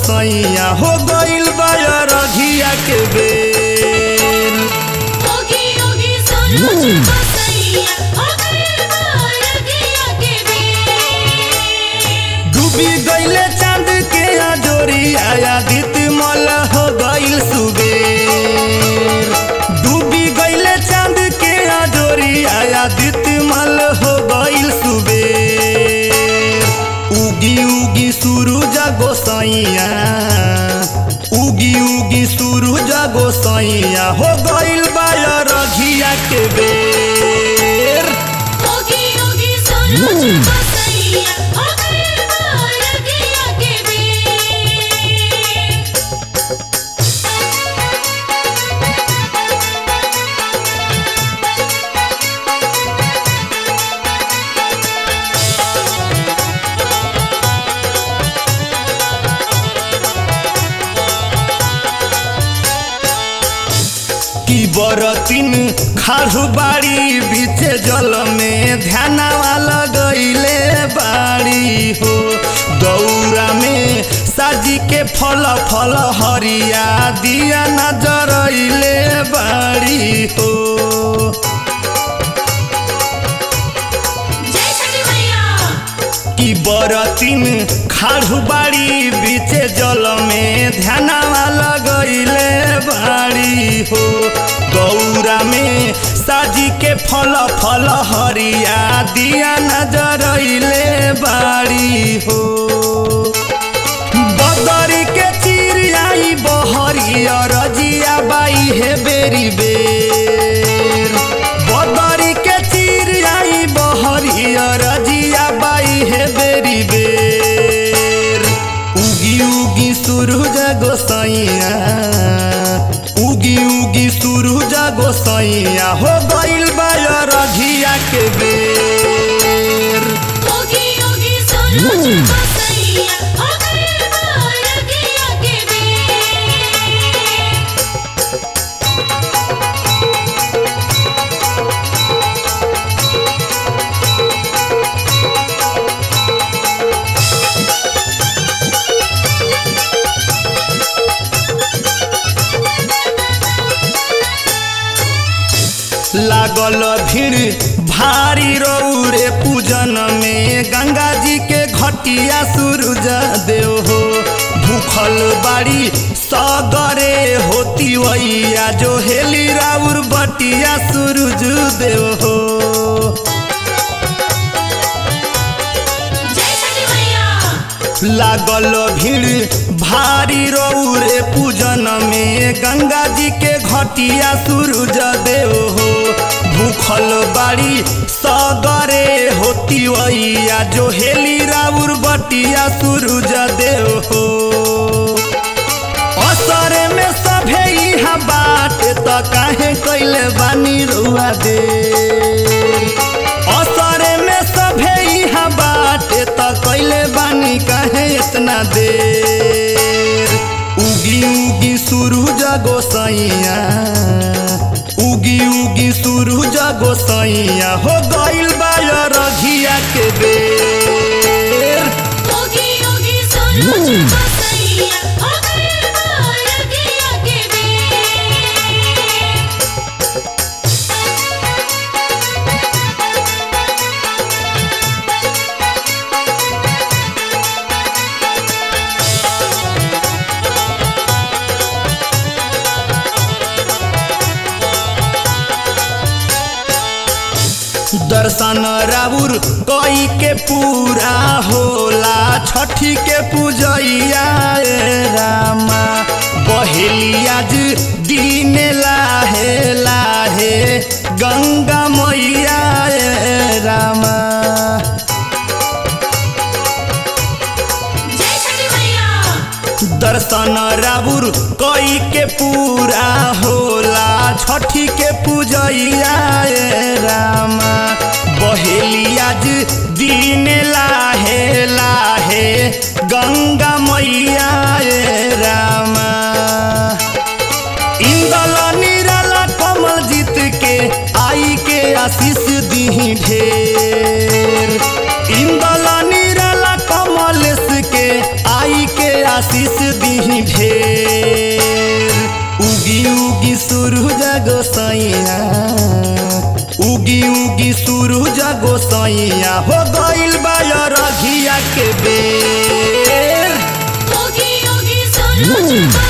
गोसैया हो गइल बा रघिया के बेर ओगी ओगी सूरज गोसैया हो गइल बा रघिया के बेर डूबी गइले चांद के अजोरिया आदित मल हो गइल सुबेर डूबी गइले चांद के अजोरिया आदित मल हो गइल सुबेर उगी उगी सूरज गोसैया उगी उगी सूरज गोसैया हो गइल बा रघिया के बेर ओगी ओगी सूरज गोसैया हो गइल बा रघिया के बेर की बरतिन खाड़ू बाड़ी बीच जल में ध्यानवा लगैले बाड़ी हो दौरा में साजी के फल फल हरिया दिया नजरैले बाड़ी हो जय छठी मैया की बरतिन खाड़ू बाड़ी बीच जल में ध्यानवा लगैले बाड़ी हो गौरा में साजी के फल फल हरिया दिया नजरैले बाड़ी हो बदरी के चिड़ियाई बहरी रजिया बाई हे बेरी बेर बदरी के चिड़ियाई बहरी रजिया बाई हे बेरी बेर उगी उगी सूरज गोसैया उगी उगी सूरज गोसैया हो गइल बा रघिया के बेर ओगी ओगी सूरज गोसैया हो गइल बा रघिया के बेर लागल भीड़ भारी रौरे पूजन में गंगा जी के घटिया सूरज देव हो भूखल बाड़ी सगरे होती वैया जो हेली राउर बटिया सूरज देव हो जय छठी मैया लागल भीड़ भारी रौरे पूजन में गंगा जी के घटिया सूरज देव हो भूखल बाड़ी सगरे होती वैया जो हेली राउर बटिया सूरज देव हो असरे में सभे इहा बाट त काहे कैले बानी रुआ दे असरे में सभे इहा बाट त कैले बानी काहे इतना देर उगी उगी सूरज गोसैया उगी उगी सूरज गोसैया हो गइल बा रघिया के बेर ओगी ओगी सूरज गोसैया हो गइल बा रघिया के बेर दर्शन राउर कई के पूरा होला छठी के पूजैया ए रामा बहेलियाज दिन लाहे लाहे गंगा मैया ए रामा जय छठी मैया दर्शन राउर कई के पूरा होला छठी के पूजैया ए रामा बहेलियाज दिन लाहे लाहे गंगा मैया ए रामा इंदल निराला कमल जीत के आई के आशीष दी ढेर इंदल निराला कमलेश के आई के आशीष दीही ढेर उगी उगी सूरज गोसैया उगी उगी सूरज गोसैया हो गइल बा रघिया के बेर ओगी ओगी सूरज को